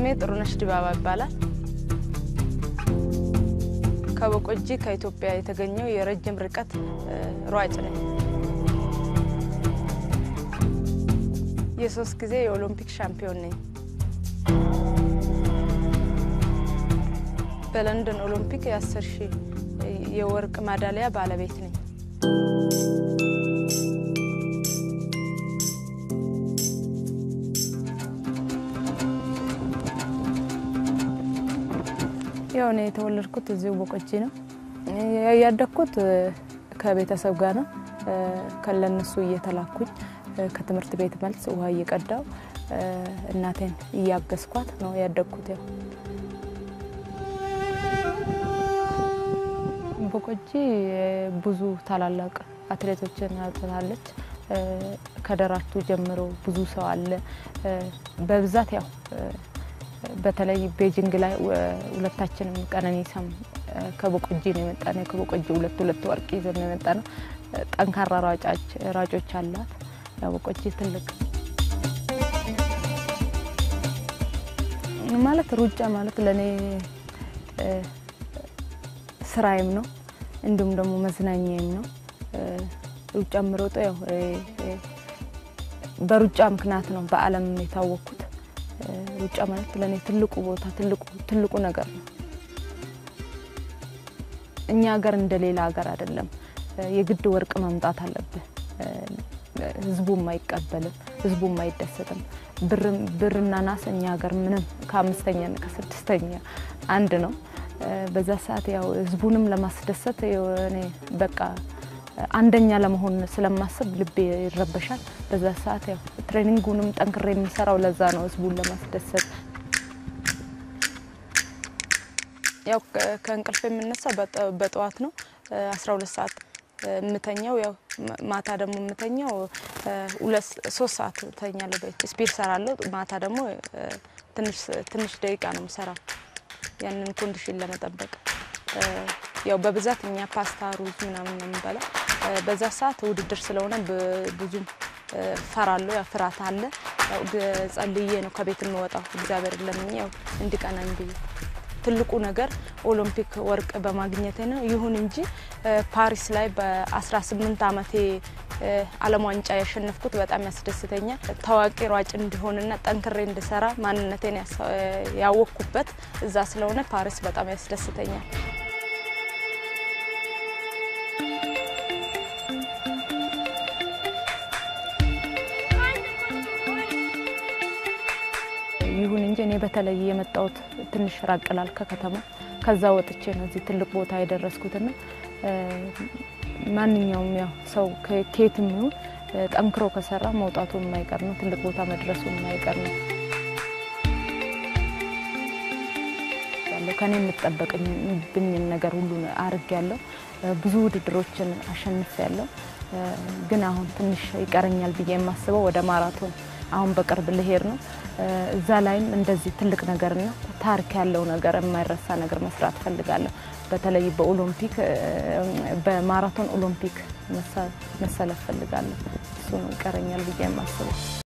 ስሜ ጥሩነሽ ዲባባ ይባላል። ከቦቆጂ ከኢትዮጵያ የተገኘው የረጅም ርቀት ሯጭ ነኝ። የሶስት ጊዜ የኦሎምፒክ ሻምፒዮን ነኝ። በለንደን ኦሎምፒክ የአስር ሺህ የወርቅ ማዳሊያ ባለቤት ነኝ። ያው እኔ የተወለድኩት እዚሁ ቦቆጂ ነው። ያደግኩት ከቤተሰብ ጋር ነው። ከለነሱ እየተላኩኝ ከትምህርት ቤት መልስ ውሃ እየቀዳው እናቴን እያገዝኳት ነው ያደግኩት። ያው ቦቆጂ ብዙ ታላላቅ አትሌቶችን አጥታለች። ከደራርቱ ጀምሮ ብዙ ሰው አለ። በብዛት ያው በተለይ ቤጂንግ ላይ ሁለታችንም ቀነኒሳም ከቦቆጂ ነው የመጣ ነው። ከቦቆጂ ሁለት ሁለት ወርቅ ይዘን ነው የመጣ ነው። ጠንካራ ሯጮች አላት። ያው ቦቆጂ ትልቅ ማለት ሩጫ ማለት ለእኔ ስራዬም ነው እንዲሁም ደግሞ መዝናኛዬም ነው። ሩጫ የምሮጠው ያው በሩጫ ምክንያት ነው በዓለም የታወቅኩት። ሩጫ ማለት ለእኔ ትልቁ ቦታ ትልቁ ነገር ነው። እኛ ሀገር እንደ ሌላ ሀገር አይደለም። የግድ ወርቅ መምጣት አለብህ። ህዝቡም አይቀበልም፣ ህዝቡም አይደሰትም። ብርና ናስ እኛ ሀገር ምንም ከአምስተኛ ከስድስተኛ አንድ ነው። በዛ ሰዓት ያው ህዝቡንም ለማስደሰት እኔ በቃ አንደኛ ለመሆን ስለማስብ ልቤ ይረበሻል። በዛ ሰዓት ያው ትሬኒንጉንም ጠንክሬ የሚሰራው ለዛ ነው፣ ህዝቡን ለማስደሰት። ያው ከእንቅልፍ የምነሳ በጠዋት ነው 12 ሰዓት የምተኛው። ያው ማታ ደግሞ የምተኛው ሶስት ሰዓት እተኛለሁ። ስፒድ ሰራለሁ። ማታ ደግሞ ትንሽ ደቂቃ ነው የምሰራው ያንን ኮንዲሽን ለመጠበቅ ያው በብዛት እኛ ፓስታ፣ ሩዝ ምናምን ነው የምንበላው። በዛ ሰዓት ውድድር ስለሆነ ብዙም ፈራለሁ። ያው ፍርሃት አለ። ያው ጸልዬ ነው ከቤት የምወጣው እግዚአብሔር ለምኜ ያው እንዲቀናኝ ብዬ ትልቁ ነገር ኦሎምፒክ ወርቅ በማግኘቴ ነው። ይሁን እንጂ ፓሪስ ላይ በ18 ዓመቴ ዓለም ዋንጫ ያሸነፍኩት በጣም ያስደስተኛል። ታዋቂ ሯጭ እንዲሆንና ጠንክሬ እንድሰራ ማንነቴን ያወቅኩበት እዛ ስለሆነ ፓሪስ በጣም ያስደስተኛል። ይሁን እንጂ እኔ በተለይ የመጣሁት ትንሽ ራቅ ላል ከከተማ ከዛ ወጥቼ ነው እዚህ ትልቅ ቦታ የደረስኩትና ማንኛውም ያው ሰው ከየትም ይሁን ጠንክሮ ከሰራ መውጣቱ የማይቀር ነው። ትልቅ ቦታ መድረሱ የማይቀር ነው። ከኔ የምጠበቅብኝን ነገር ሁሉ አርግ ያለው ብዙ ውድድሮችን አሸንፍ ያለው ግን አሁን ትንሽ ይቀረኛል ብዬ የማስበው ወደ ማራቶን አሁን በቅርብ ልሄድ ነው። እዛ ላይም እንደዚህ ትልቅ ነገርና ታሪክ ያለው ነገር የማይረሳ ነገር መስራት ፈልጋለሁ። በተለይ በኦሎምፒክ በማራቶን ኦሎምፒክ መሰለፍ ፈልጋለሁ። እሱ ነው ይቀረኛል ብዬ የማስበው።